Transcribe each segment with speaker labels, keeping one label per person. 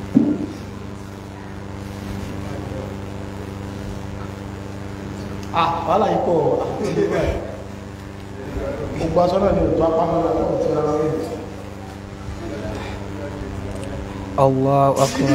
Speaker 1: ah wàhálà yìí pọ̀ gbogbo aṣọ náà ni òtún apá mọ́ra náà ti ra rí
Speaker 2: Allahu akbar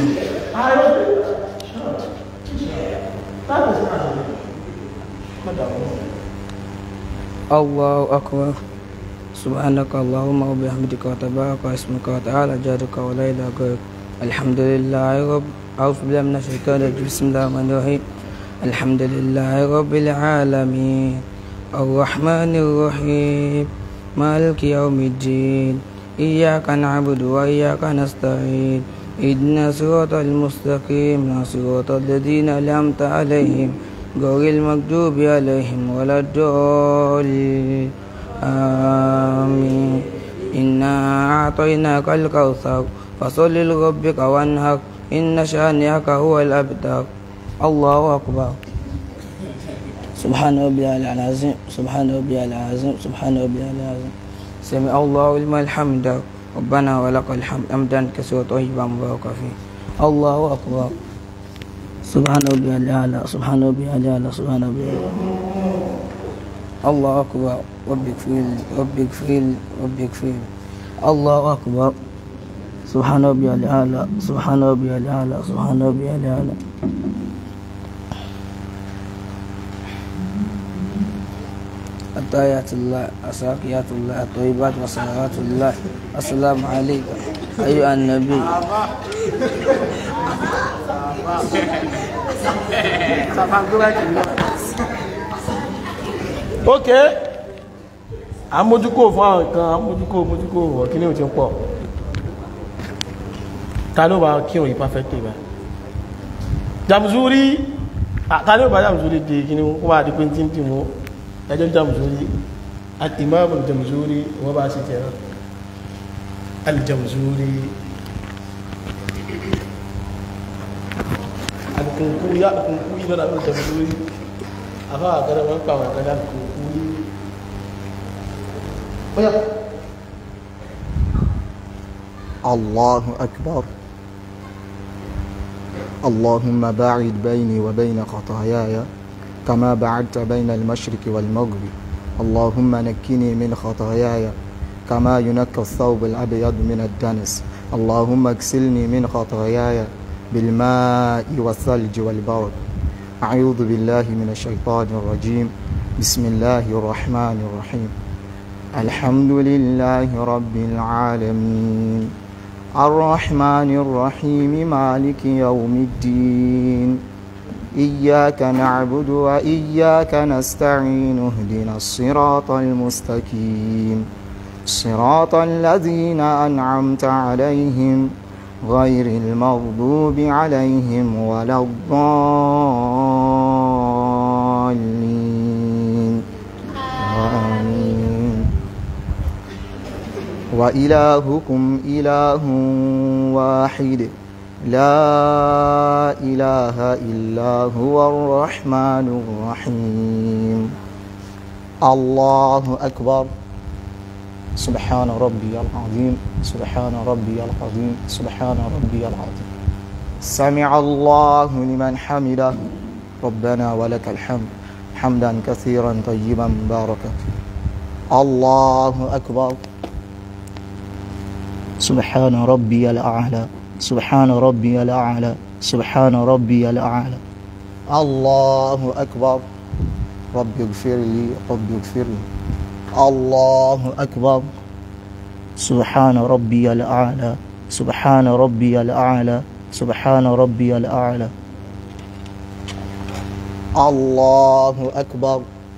Speaker 2: Allahu akbar سبحانك اللهم وبحمدك وتبارك اسمك وتعالى جادك ولا اله غيرك الحمد لله رب أعوذ بالله من الشيطان الرجيم بسم الله الرحمن الرحيم الحمد لله رب العالمين الرحمن الرحيم مالك يوم الدين إياك نعبد وإياك نستعين اهدنا صراط المستقيم صراط الذين أنعمت عليهم غير المغضوب عليهم ولا الضالين آمين إنا أعطيناك الكوثر فصل لربك وانهر إن شانئك هو الأبتر الله أكبر سبحان ربي العظيم سبحان ربي العظيم سبحان ربي العظيم سمع الله لمن الحمد ربنا ولك الحمد حمدا كثيرا طيبا مباركا فيه الله أكبر سبحان ربي الأعلى سبحان ربي الأعلى سبحان ربي الأعلى الله أكبر رب اغفر لي رب اغفر لي رب اغفر لي الله أكبر سبحان ربي الأعلى سبحان ربي الأعلى سبحان ربي الأعلى التحيات الله الساقيات الله الطيبات وصلوات الله السلام عليك أيها النبي
Speaker 1: ok àmójúkò fún àwọn nǹkan àmójúkò mójúkò ọ̀kíní ò ti ń pọ̀ ta ló bá kírun yìí perfectly bá Jamzuri ah, ta ló bá Jamzuri di kíní kó bá di pé tí ń dì mú ẹjọ́ Jamzuri al-Imam al-Jamzuri wọ́n bá ṣe tẹ̀rọ al-Jamzuri alùkùnkú yá alùkùnkú yí lọ́nà al-Jamzuri àfá àgẹ́rẹ́ wọ́n pa àwọn àgẹ́rẹ́ alùkùnkú yí bóyá
Speaker 3: الله أكبر اللهم باعد بيني وبين خطاياي كما بعدت بين المشرق والمغرب اللهم نكني من خطاياي كما ينكى الثوب الأبيض من الدنس اللهم اغسلني من خطاياي بالماء والثلج والبرد أعوذ بالله من الشيطان الرجيم بسم الله الرحمن الرحيم الحمد لله رب العالمين الرحمن الرحيم مالك يوم الدين إياك نعبد وإياك نستعين اهدنا الصراط المستقيم صراط الذين أنعمت عليهم غير المغضوب عليهم ولا الضالين آمين وإلهكم إله واحد لا إله إلا هو الرحمن الرحيم الله أكبر سبحان ربي العظيم سبحان ربي العظيم سبحان ربي العظيم سمع الله لمن حمده ربنا ولك الحمد حمدا كثيرا طيبا مباركا الله أكبر سبحان ربي الأعلى سبحان ربي الأعلى سبحان ربي الأعلى الله أكبر رب اغفر لي رب اغفر لي الله أكبر سبحان ربي الأعلى سبحان ربي الأعلى سبحان ربي الأعلى الله أكبر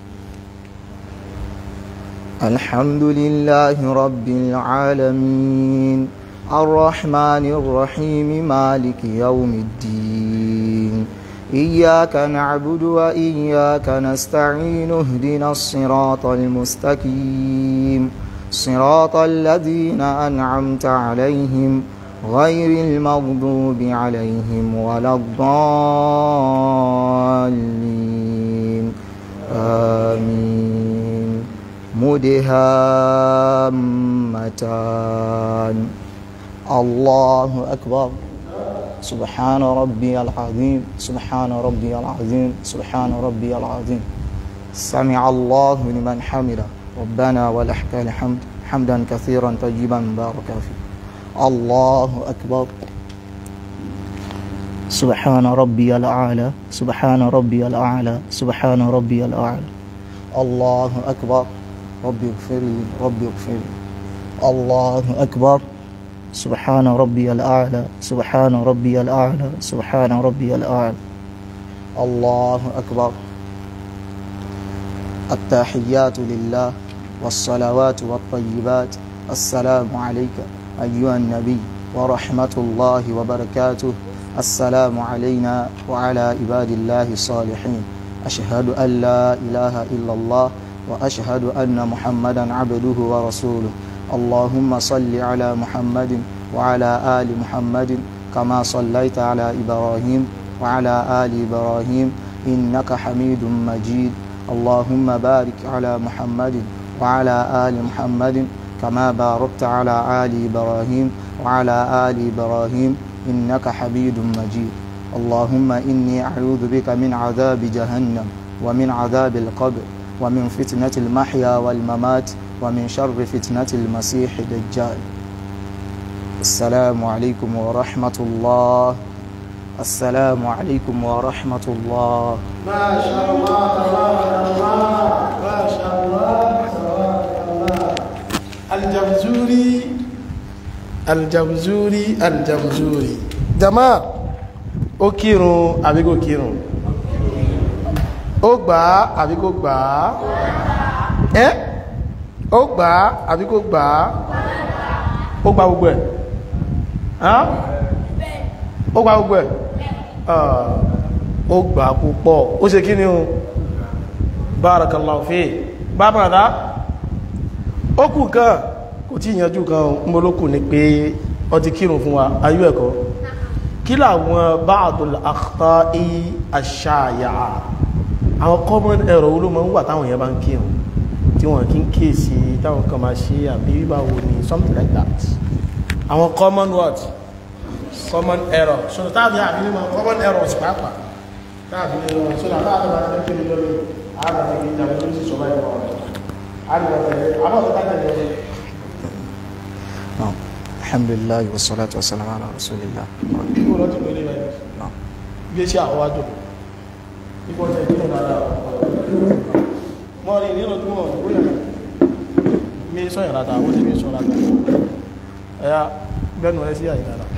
Speaker 3: الحمد لله رب العالمين الرحمن الرحيم مالك يوم الدين إياك نعبد وإياك نستعين اهدنا الصراط المستقيم صراط الذين أنعمت عليهم غير المغضوب عليهم ولا الضالين آمين مدهامتان الله أكبر سبحان ربي العظيم سبحان ربي العظيم سبحان ربي العظيم سمع الله لمن حمده ربنا ولك الحمد حمدا كثيرا طيبا مباركا فيه الله أكبر سبحان ربي الأعلى سبحان ربي الأعلى سبحان ربي الأعلى الله أكبر ربي اغفر لي ربي اغفر لي الله أكبر سبحان ربي الأعلى سبحان ربي الأعلى سبحان ربي الأعلى الله أكبر التحيات لله والصلوات والطيبات السلام عليك أيها النبي ورحمة الله وبركاته السلام علينا وعلى عباد الله الصالحين أشهد أن لا إله إلا الله وأشهد أن محمدا عبده ورسوله اللهم صل على محمد وعلى آل محمد كما صليت على إبراهيم وعلى آل إبراهيم إنك حميد مجيد اللهم بارك على محمد وعلى آل محمد كما باركت على آل إبراهيم وعلى آل إبراهيم إنك حميد مجيد اللهم إني أعوذ بك من عذاب جهنم ومن عذاب القبر ومن فتنة المحيا والممات ومن شر فتنة المسيح الدجال السلام عليكم ورحمة الله السلام عليكم ورحمة الله
Speaker 1: ما شاء الله تبارك الله ما شاء الله تبارك الله الجمزوري الجمزوري الجمزوري jama ó kírun àbí kò kírun ó gbà á àbí kò gbà á ẹ́ ó gbà á àbí kò gbà á ó gbà gbogbo ẹ̀ hàn? ó gbà gbogbo ẹ̀ Ah, ó gbà púpọ̀ ó ṣe kí ni o barakallahu fi bábàdá ó kù kan kò tí ìyànjú kan mọ́ ló kù ní pé ó ti kírun fún wa ayú ẹ̀kọ́ kí làwọn ba'dul akhta'i ash-shaya'a àwọn common error wo ló máa ń wà táwọn èèyàn bá ń kírun tí wọ́n kí ń kíyèsí táwọn kan máa ṣe àbí báwo ni something like that àwọn common what common error so táàbí àbí ní máa common errors pàápàá táàbí ní lọ so that táàbí máa ń kéde lórí àwọn àti ìjà tó ti sọ báyìí wọn àbí wọn tẹ̀lé àbọ̀ tó kájà lọ
Speaker 3: نعم الحمد لله والصلاة والسلام على رسول الله
Speaker 1: kó lọ ti lórí báyìí
Speaker 3: نعم
Speaker 1: bí ẹ ṣe àwọ́wájò nípa ọ̀tẹ̀ ìdílé náà mọ́ rí nínú tó mọ̀ ó yẹ̀ mi sọ́yìn rata ó sì mi sọ rata ẹ̀yà gbẹ́nu rẹ̀ sí àyíkára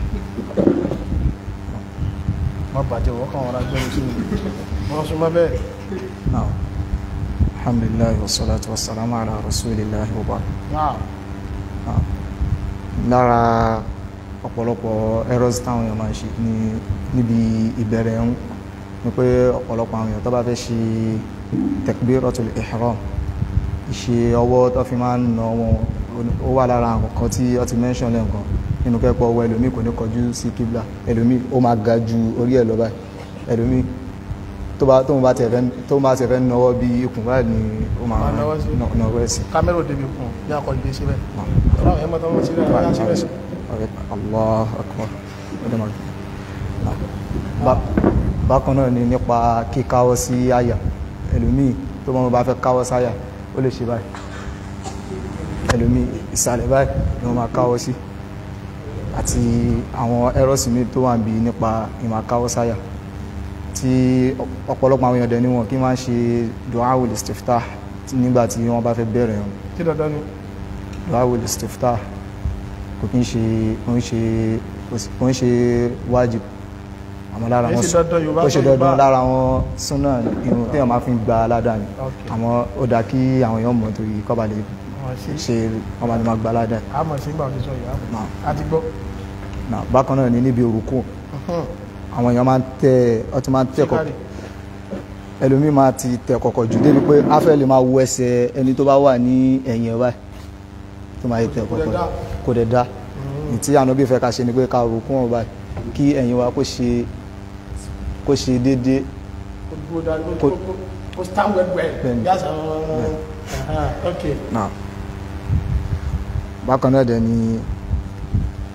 Speaker 1: má bàjẹ́ wọ́n kàn wọ́n rá gbẹ́nu sí mi wọ́n súnmọ́ bẹ́ẹ̀
Speaker 3: نعم الحمد لله والصلاة والسلام على رسول الله وبعد
Speaker 1: náà
Speaker 3: نعم lára ọ̀pọ̀lọpọ̀ errors táwọn èèyàn máa ń ṣe ní níbi ìbẹ̀rẹ̀ ẹ̀hún ni pé ọ̀pọ̀lọpọ̀ àwọn èèyàn tó bá fẹ́ ṣe takbiratul ihram ìṣe ọwọ́ tó fi máa ń nà wọn ó wà lára àwọn kan tí ó ti mention lẹ́ǹkan nínú kẹ́kọ̀ọ́ ọwọ́ ẹlòmíì kò ní kọjú sí kíblà ẹlòmíì ó máa ga ju orí ẹ̀ lọ báyìí ẹlòmíì tó bá tó bá tẹ̀ fẹ́ tó bá tẹ̀ fẹ́ nọwọ́ bí ikùn báyìí ni ó máa
Speaker 1: Máa nawọ́ sí.
Speaker 3: nọwọ́ ẹ̀ sí.
Speaker 1: kámẹ́rà òde mi kùn bí akọ̀jú dé síbẹ̀ ọ̀rọ̀ àwọn ẹ̀mọ́ta wọn síbẹ̀ wọ́n yá síbẹ̀ sí
Speaker 3: Allah akbar ọdẹ máa gbé. Bá- bákan náà ni nípa kíkáwọ́ sí àyà ẹlòmíì tó mọ́ bá fẹ́ káwọ́ sáyà ó lè ṣe báyìí ẹlòmíì ìsàlẹ̀ báyìí ni wọ́n máa káwọ́ sí àti àwọn ẹrọ́sì mi tó wà ń bí nípa ìmọ̀ káwọ́ sáyà tí ọ̀pọ̀lọpọ̀ àwọn èèyàn dẹ̀ ni wọn kí máa ń ṣe duawul istiftah nígbà tí wọ́n bá fẹ́ bẹ̀rẹ̀ wọn
Speaker 1: tí dandan ni
Speaker 3: duawul istiftah kò kí ń ṣe kò ń ṣe kò ń ṣe wájib àmọ́ lára
Speaker 1: Kìí
Speaker 3: wọn
Speaker 1: ṣe dandan Yorùbá
Speaker 3: ó ṣe
Speaker 1: sọ
Speaker 3: dandan
Speaker 1: Yorùbá.
Speaker 3: lára wọn súnà irun tí wọ́n máa fi ń gba aládàá ni
Speaker 1: Ok.
Speaker 3: àmọ́ ó dáa kí àwọn èèyàn mọ̀ torí kọ́ bá lè
Speaker 1: wọ́n ṣe
Speaker 3: ṣe wọ́n bá lè máa gba aládàá
Speaker 1: àmọ̀ sí gbà òṣìṣọ́ yìí àmọ̀
Speaker 3: Náà.
Speaker 1: àti gbọ́
Speaker 3: náà bákan náà ni níbi òrùkù àwọn èèyàn máa ń tẹ ọ ti máa ń tẹ kọ
Speaker 1: Síkárì.
Speaker 3: ẹlòmíì máa ti tẹ kọ̀kọ̀ jù débi pé á fẹ́ lè máa wo ẹsẹ̀ ẹni tó bá wà ní ẹ̀yìn ẹ̀ báyìí tó máa yẹ tẹ
Speaker 1: Kò dẹ̀
Speaker 3: kọ̀kọ̀
Speaker 1: dá.
Speaker 3: kò dẹ̀ dá ìtí ànábì fẹ́ ká ṣe ni pé ká rùkú wọn báyìí kí ẹ̀yìn wa kó ṣe kó ṣe déédéé
Speaker 1: Kò dúró dáa, kò-
Speaker 3: Kò-
Speaker 1: kò- kò stand well well.
Speaker 3: Bẹ́ẹ̀ni.
Speaker 1: Bí àṣà wọn- Aha, ok.
Speaker 3: náà bákan náà dẹ̀ ni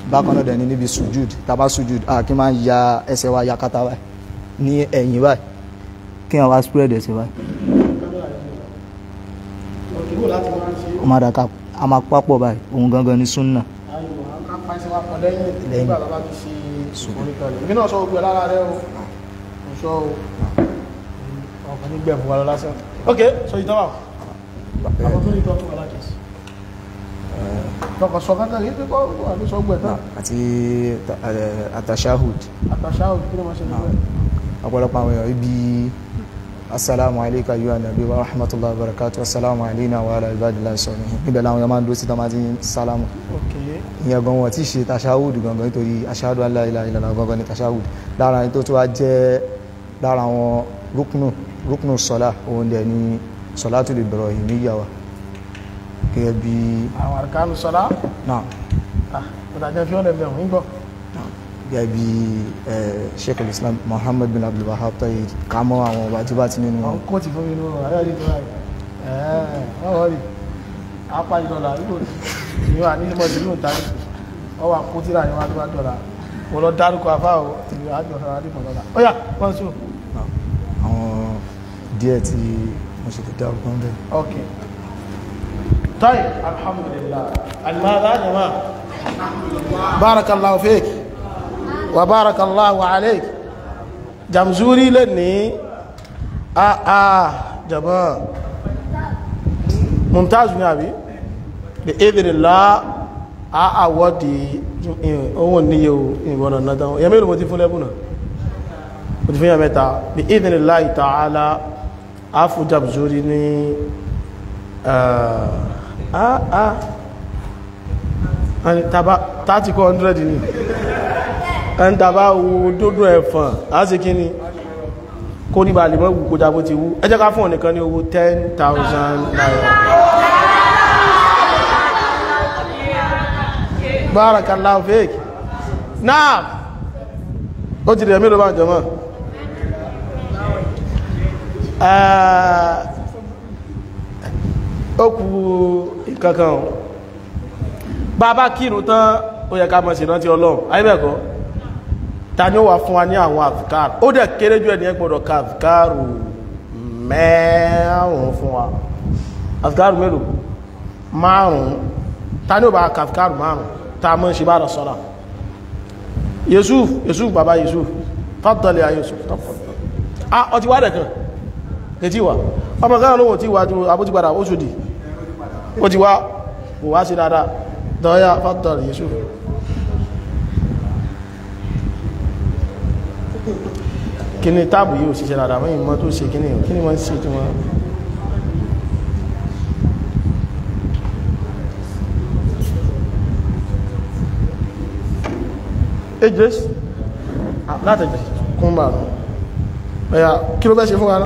Speaker 3: bákan náà dẹ̀ ni níbi sujud tàbá sujud a kí máa ń ya ẹsẹ̀ wa yakata báyìí ní ẹ̀yìn báyìí kí wọ́n wá spread ẹsẹ̀ báyìí
Speaker 1: òkèwò láti máa ń ṣe
Speaker 3: ó máa dàka a máa pápọ̀ báyìí òun gangan ní súnà
Speaker 1: ayò àkápá ẹsẹ̀ wa pọ̀ lẹ́yìn
Speaker 3: Lẹ́yìn.
Speaker 1: nígbà tó bá ti ṣe oríkalẹ̀ èmi náà sọ gbogbo ẹ̀ lára rẹ o mo sọ o ọkàn ní gbẹ̀mú wa lọ lásán ok so ìtọ́ wà àwọn tó ní ìtọ́ tó wà láti sí tọkọ sọ kankan yìí pé kọ́ wà ní sọ gbẹ̀ tán
Speaker 3: àti atashahud
Speaker 1: àtàṣà òbí kí ló máa ṣe nígbà
Speaker 3: ọ̀pọ̀lọpọ̀ àwọn èèyàn ibi assalamu alayka ayyuhan nabi wa rahmatullahi wa barakatuh assalamu alayna wa ala ibadillahi salihin níbẹ̀ làwọn èèyàn máa ń dúró sí tọ́mátì sálámù
Speaker 1: ok
Speaker 3: ìyẹn gan wọn tí ṣe tashahud gangan nítorí ashhadu an la ilaha illallah gangan ní tashahud lára ẹni tó tó wá jẹ́ lára àwọn rúknù rúknù sọlá òun dẹ̀ ní salatul ibrahimiyya wa gẹ́gẹ́ bí
Speaker 1: àwọn àrùkánu sọlá
Speaker 3: náà
Speaker 1: ọ̀dàjẹ́ fi ọ̀lẹ̀ mẹ́wọ̀n ń gbọ́
Speaker 3: gẹ́gẹ́ bí eh, sheikh al-islam muhammad bin abdul wahab tayyid ká mọ́ àwọn ọba tí bá ti nínú
Speaker 1: wọn kó ti fún mi nínú ayé àdé tó ráyè ẹ̀ẹ́ wọ́n wọ́n rí apá ìdọ̀là nígbò ní wà ní ìmọ̀ ìlú ìta ní wọ́n wà kó tíra ní wá tó bá dọ̀là mo lọ dárúkọ afá o ìlú àjọṣọ adìmọ̀ dọ̀là ó yà wọ́n sùn
Speaker 3: àwọn díẹ̀ tí mo ṣe lè dárúkọ ń bẹ̀.
Speaker 1: ok طيب الحمد لله الماذا يا جماعة بارك الله فيك وبارك الله عليك جمزوري لني آه آه جماعة ممتاز يا أبي بإذن الله a àwọ́dì ohun níye ìwọ̀nà náà yẹ mẹ́rin mo ti fún lẹ́bùnà mo ti fún yà mẹ́ta bí idhnillahi ta'ala a fún jàbùzórí ní àà tàbí kọ́ 100 ní ẹn tàbá wo dódó ẹ̀fàn á sì kí ni kó ní bá lè mọ́ wù kó jábó ti wú ẹ jẹ́ ká fún ọ̀nìkan ní owó 10,000 naira barakallahu fik náà ó ti rẹ̀ mélòó bá jọmọ́ ó kú ìkankan bàbá kírun tán ó yẹ ká mọ̀ sí rántí ọlọ́run ayébẹ̀kọ́ ta ni ó wà fún wa ní àwọn àfikáàrù ó dẹ̀ kéré jù ẹni ẹgbọ́dọ̀ ká àfikáàrù mẹ́rùn-ún fún wa àfikáàrù mélòó márùn-ún ta ni ó bá ká àfikáàrù márùn-ún ta mọ́ ṣe bá rọ̀ sọ́lá yusuf yusuf bàbá yusuf fàtàlẹ̀ ya yusuf ah ọtí wá dẹ̀kan kẹtí wà ọmọ kan lóhun tí wà tí abútípadà ó ṣòdì ó ti wá kò wá sí dáadáa dọ́yà fàtàlẹ̀ yusuf kí ni táàbù yóò ṣiṣẹ́ dáadáa mọ́ ìmọ́ tó ṣe kí ni kí ni wọ́n ṣe tí wọ́n ejres láti ejres kún bá nù ẹ̀yà kí ló bẹ́ ṣe fún wa náà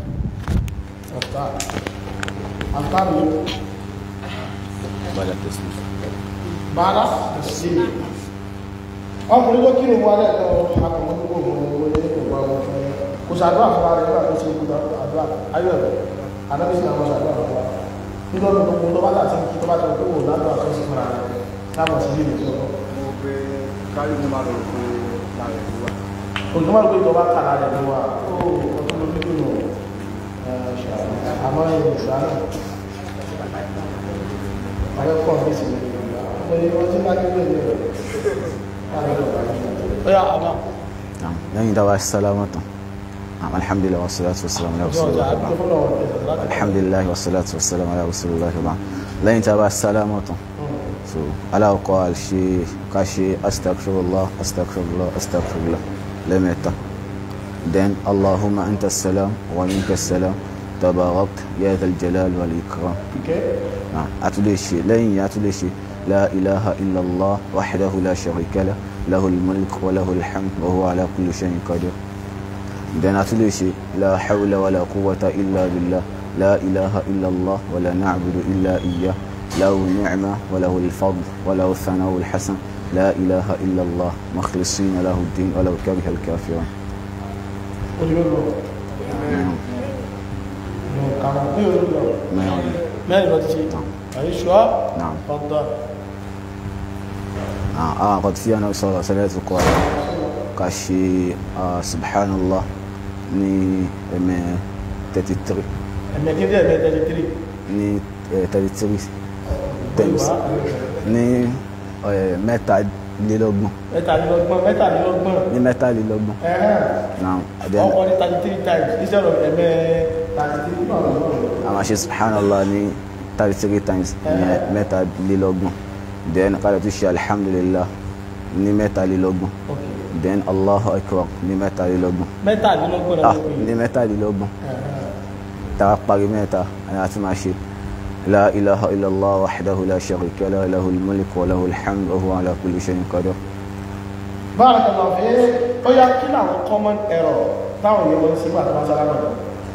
Speaker 1: àtàrí bàdá sí ọkùnrin tó kírò wà lẹ́ẹ̀kan akọ̀mọ́ tó gbogbo owó ní ìgbà wọn fún kò sàdúrà fún ara nígbà tó ṣe gbogbo àdúrà ayọ̀ anábìsí àwọn sàdúrà fún wa nítorí gbogbo tó bá láti kí tó bá tó tó wò ládùúgbà tó sì fúnra rẹ̀ táwọn sí ilé tó lọ
Speaker 4: kárí mo máa lọ rò pé láàrin ìlú wa.
Speaker 1: òtún máa ń gbé ìjọba kàrà rẹ̀ ló wà ó ọdún ló dúdú nù àmọ́ ẹ̀yìn ìṣáná àwọn ẹ̀kọ́ mi sì ní wọ́n ti bá nílé ìlú rẹ̀ ó yà àbá
Speaker 5: نعم لن دعوا السلامة نعم الحمد لله والصلاة والسلام على رسول
Speaker 1: ọjọ́
Speaker 5: الله
Speaker 1: àdúgbò fún ọ̀rọ̀
Speaker 5: الحمد لله والصلاة والسلام على رسول الله بعد لن دعوا السلامة so على قال شيء كشي أستغفر الله أستغفر الله أستغفر الله لم يتا then اللهم أنت السلام ومنك السلام تباركت يا ذا الجلال والإكرام نعم أتولي شيء لن يأتولي شيء لا إله إلا الله وحده لا شريك له له الملك وله الحمد وهو على كل شيء قدير then أتولي شيء لا حول ولا قوة إلا بالله لا إله إلا الله ولا نعبد إلا إياه له النعمة وله الفضل وله الثناء الحسن لا إله إلا الله مخلصين له الدين ولو كره الكافرون نعم نعم
Speaker 1: mẹ́rin lọ ti ṣe àyíṣọ́
Speaker 5: نعم
Speaker 1: ọ̀dọ́
Speaker 5: Ah, àwọn àkọ́tí tí wọn sọ̀rọ̀ sẹ́lẹ̀ tó kọ́ ẹ̀ ká ṣe ah, subhanallah ní ẹ̀mẹ́ 33
Speaker 1: ẹ̀mẹ́kí díẹ̀ ẹ̀mẹ́ thirty three
Speaker 5: ní eh, 33 times ní eh, mẹ́tàlélọ́gbọ̀n
Speaker 1: mẹ́tàlélọ́gbọ̀n mẹ́tàlélọ́gbọ̀n
Speaker 5: ní mẹ́tàlélọ́gbọ̀n
Speaker 1: ẹ̀hẹ́n
Speaker 5: now then
Speaker 1: ọkọ̀ ní thirty three times instead of ẹ̀mẹ́ thirty three náà
Speaker 5: a máa ṣe subhanallah ní 33 times ní mẹ́tàlélọ́gbọ̀n then ká lè tún ṣe alhamdulillah ní mẹ́tàlélọ́gbọ̀n
Speaker 1: okay
Speaker 5: then allahu akbar ní mẹ́tàlélọ́gbọ̀n
Speaker 1: mẹ́tàlélọ́gbọ̀n
Speaker 5: ah
Speaker 1: náà ló pè
Speaker 5: ní
Speaker 1: é
Speaker 5: mẹ́tàlélọ́gbọ̀n tàwa parí mẹ́ta àni àti máa ṣe la ilaha illallah wahdahu la sharika lahu lahul mulku wa lahul hamdu wa huwa ala kulli shay'in qadir
Speaker 1: bárakàlá fi ó yá kí làwọn common error táwọn èèyàn wọn sí gbà tó bá sálámà lọ.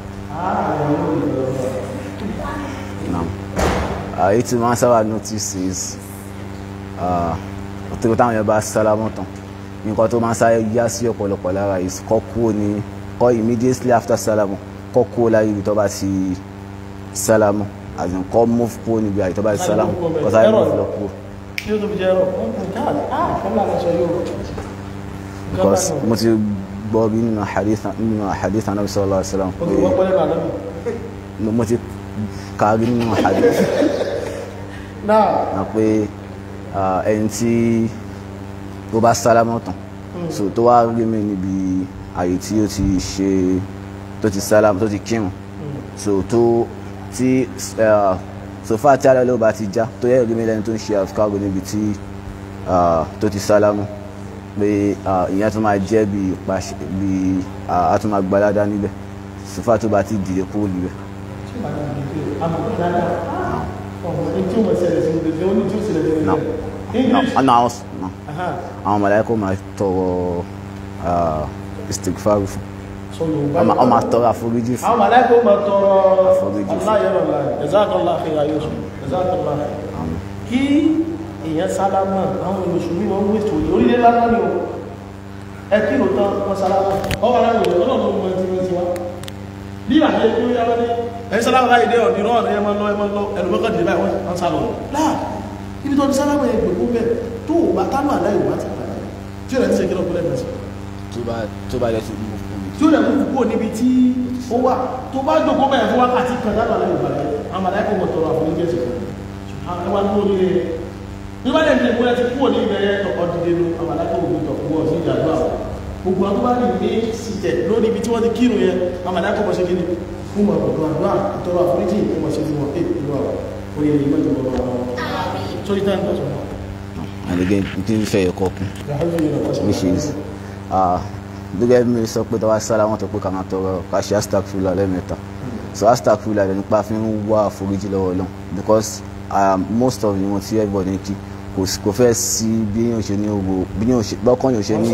Speaker 5: naam àyè tí wọ́n sábà notice is ọ̀tọ̀ táwọn yẹn bá sálámù tán nǹkan tó máa ń sáré yá sí ọ̀pọ̀lọpọ̀ lára is kọ́ kúrò ní kọ́ immediately after sálámù kọ́ kúrò láyé ibi tó bá ti sálámù as in kọ́ move kúrò níbi àyè tó bá ti sálámù kọ́ sáré move lọ kúrò
Speaker 1: kí ló tó fi jẹ́ ẹ̀rọ wọ́n kò káàdì ah kọ́mílà lọ sọ yóò.
Speaker 5: because mo ti gbọ́ bí nínú hadith nínú hadith anabi sallallahu alaihi wasallam
Speaker 1: o ti wọ́n pẹ́lẹ́ náà lọ́bì.
Speaker 5: mo ti kàrí nínú hadith
Speaker 1: náà
Speaker 5: na pé ah, ẹni tí ó bá sálámù tán so tó wá rí mi níbi àyè tí ó ti ṣe tó ti sálámù tó ti kírun so tó tí ah, sofa tí alẹ́ ló bá ti já tó yẹ rí mi lẹ́ni tó ń ṣe àfikàrò níbi tí ah, tó ti sálámù pé ah, ìyẹn tó máa jẹ́ bí ìpàṣẹ bí ah, a tún máa gbalada níbẹ̀ sofa tó bá ti dìde kúrò níbẹ̀. No. No, no, house, no. àwọn mọ̀láíkà máa tọrọ ah, istighfar fún wọ́n máa tọrọ àforíjì fún
Speaker 1: àwọn màláìkò máa tọrọ
Speaker 5: Àforíjì fún.
Speaker 1: aláyẹ̀rọ̀ láì ẹ̀zákọ̀lá àfihàn ayọ́sùn ẹ̀zákọ̀lá kí èèyàn sálámà àwọn olùsùnmí wọn ń wètò orílẹ̀ lára ní o ẹ kí ló tán wọn sálámà ọwọ́ ara wòye ọlọ́run mọ ti wọn ti wá bí àti ẹgbẹ́ ó yára ní ẹ sálámà láì dé ọ̀nì rọ́ọ̀nì ẹ máa lọ ẹ máa lọ ẹlòmọ́kàn dìde báyìí wọ́n sá lọ láà ibi tó ti sálámà yẹn gbogbo bẹ́ẹ̀ tó o bá tánú àláì wá ti padà tí ó rẹ̀ ti ṣe kí lọ́kọ́ lẹ́nu sí
Speaker 5: tó bá tó bá jẹ́ tó mú fún mi.
Speaker 1: tí ó lè mú kúrò níbi tí ó wà tó bá jòkó bẹ̀rẹ̀ fún wákàtí kan dábà láyé ìbàlẹ̀ àmàlà ẹ̀kọ́ mọ̀ tọrọ àforíjì ẹ̀sìn fún ẹwà ní orí rẹ̀ nígbà lẹ́yìn tí ìpínlẹ̀ ti kúrò ní ìbẹ̀rẹ̀ tọkọ dìde lu àmàlà ẹ̀kọ́ òbí tọ̀ fún ọ̀sìn ìjàdó àwọn gbogbo àwọn tó bá rìn ní sìtẹ̀ lórí ibi tí wọ́n ti kírun yẹn àmàlà ẹ̀kọ́ mọ̀ ṣe kíni fún mọ̀ ọ̀dọ̀ àdúrà tọrọ àforíjì fún mọ̀ ṣe fún wọn èyí ìlú àwọn orí ẹ̀yìn mọ̀ ìjọba wọn sórí táyà nípa sọ̀rọ̀
Speaker 5: and again tí ń fẹ́ ẹ̀kọ́ kún which is ah, gẹ́gẹ́ bí mi sọ pé tọ́wọ́ sára wọn tó pé ká máa tọrọ ká ṣe astagfirullah lẹ́ẹ̀mẹ́ta so astagfirullah rẹ̀ nípa fi ń wá àforíjì lọ́wọ́ Ọlọ́run because um, most of the wọn tí everybody ń kí kò sí- kò fẹ́ sí bí yóò ṣe ní owó bí yóò ṣe bọ́kàn yóò ṣe ní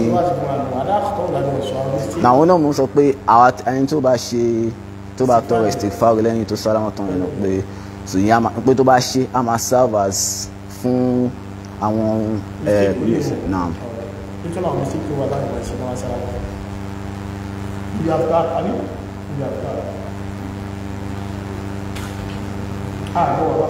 Speaker 5: na àwọn náà mo sọ pé àwa ẹni tó bá ṣe tó bá tọrọ istighfar lẹ́yìn tó sára wọn tán yẹn lọ pé so ìyẹn a máa- pé tó bá ṣe a máa serve as fún àwọn ẹ̀ náà.
Speaker 1: nítorí àwọn sí kí wà láì wọ́n ṣe náà sára wọn ibi àfíà àbí ibi àfíà àbọ̀ wà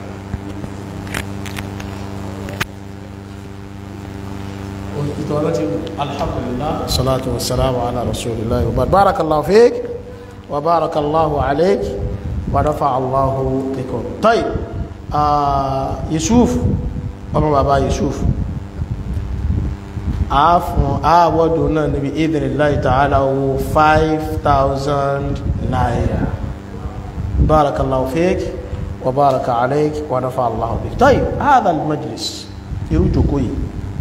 Speaker 1: òtítọ́ láti alhamdulillah salatu wa salamu ala rasulillah wa ba'd. barakallahu fik wa barakallahu alayk wa dafa allahu bikum tayyib ah, yusuf ọmọ bàbá yusuf àáfún àwọ́dù náà níbi idhnillahi ta'ala owó 5,000 naira barakallahu fik wa baraka alaik wa nafa allahu bik tayyib hadha al-majlis irú jòkó yìí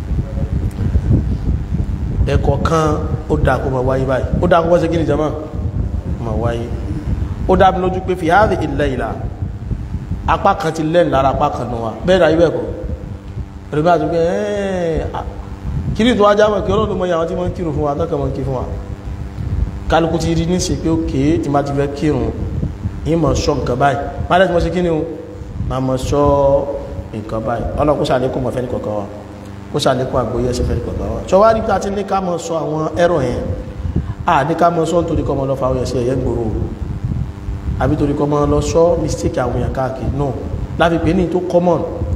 Speaker 1: ẹ̀kọ́ kan ó dá kó ma wáyé báyìí ó dá kó wọ́n sí gíní jama ma wáyé ó dá mi lójú pé fi hadhihi al-layla apá kan ti lẹ́nu lára apá kan náà bẹ́ẹ̀ náà ibẹ̀ kọ́ ẹ̀rọ̀bá àti pé ẹ́ẹ̀ kiri tó wájá mọ̀ kí ọlọ́dún mọ́ yàwọn tí wọ́n kírun fún wa tọ́kà mọ́ kí fún wa kálukú ti rí ní ṣe pé òkè tí má ti fẹ́ kírun yìí mọ̀ ṣọ́ nǹkan báyìí má dẹ́ tí mo ṣe kí ni o má mọ̀ ṣọ́ nǹkan báyìí ọlọ́run kó ṣàlékún mọ̀ fẹ́ni kọ̀ọ̀kan wa kó ṣàlékún àgbóyè ẹsẹ̀ fẹ́ni kọ̀ọ̀kan wa ṣọ wá rí pé a ti ní ká mọ̀ sọ àwọn ẹ̀rọ yẹn a ní ká mọ̀ sọ nítorí kọ́ mọ́ lọ fa àwọn ẹ̀sẹ̀ ẹ̀yẹ́ gbòòrò àbí torí kọ́ mọ́ lọ sọ mistake àwọn èèyàn káàkiri náà láfi pé ní tó common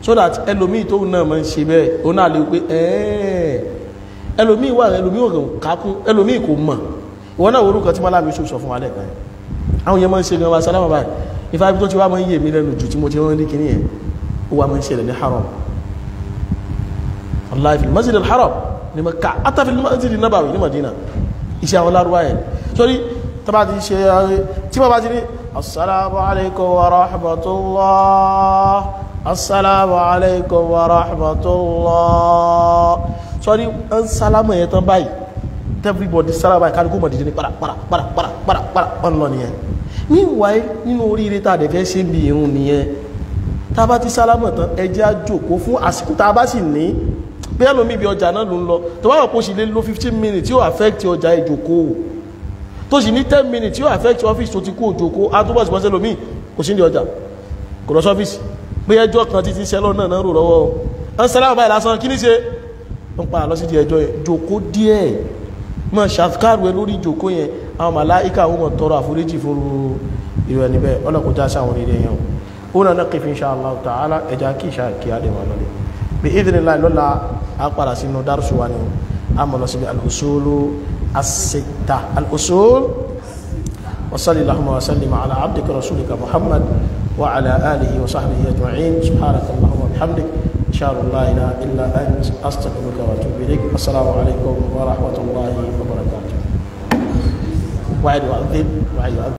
Speaker 1: so that ẹlòmíì tóun náà máa ń ṣe bẹ́ẹ̀ òun náà lè pé ẹ̀ẹ́ ẹlòmíì wà ẹlòmíì ò kákún ẹlòmíì kò mọ̀ ìwọ náà orúkọ tí mọ́lá mi ṣò sọ fún wa lẹ́ẹ̀kan yẹn àwọn yẹn máa ń ṣe gan wa sálámà báyìí ifá ibi tó ti wá máa ń yè mí lẹ́nu jù tí mo ti rán ní kíní yẹn ó wá máa ń ṣẹlẹ̀ ní haram wallahi fil masjid al-haram ní Mẹ́kà hatta fil masjid an-nabawi ní Madina iṣẹ́ àwọn lárúbá yẹn sórí tọ́ba ti ṣe tí wọ́n bá ti ní assalamu alaikum wa rahmatullah assalamu alaikum wa rahmatullah sọ́rí ń sálámà yẹn tán báyìí everybody sálámà báyìí kálukú mọ̀ dídí ní para para para para para para ọ̀n lọ nìyẹn meanwhile nínú oríire tá a dẹ̀ fẹ́ ṣe ń bi irun nìyẹn tá a bá ti sálámà tán ẹ jẹ́ á jókòó fún àsìkò tá a bá sì ní bí ẹlòmíì bí ọjà náà ló ń lọ tó bá wà kó sì lè lo fifteen minutes tí ó affect ọjà ìjókòó tó sì ní ten minutes tí ó affect office tó ti kú òjòkó àtúbọ̀ sí pọ́sẹ́ lómi kò sí ní ọjà kò lọ sọ́fíìsì pé ẹjọ́ kan títí sẹ́lọ́ náà náà rò lọ́wọ́ ọ́n sálámà báyìí lásán kí ní ṣe wọ́n pa lọ sí di ẹjọ́ yẹn jòkó díẹ̀ mọ̀ ṣàfikàrù ẹ lórí jòkó yẹn àwọn màláìka àwọn ọmọ tọrọ àforíjì fún irú ẹni bẹ́ẹ̀ ọlọ́kùnjá sáwọn oríire yẹn ó náà náà kẹfì insha Allah ta'ala ẹja kí ìṣá kí á lè wà lọ́lẹ̀ bí idhnillah lọ́la á padà sínú dárúsù wa ni a mọ̀ lọ síbi al-usulu as-sitta al-usul wa sallallahu wa sallim ala abdika rasulika muhammad wa ala alihi wa sahbihi ajma'in subhanaka allahumma wa bihamdik ashhadu an la ilaha illa ant astaghfiruka wa atubu ilaik assalamu alaikum wa rahmatullahi wa barakatuh wa'id wa'adhin wa'id wa'adhin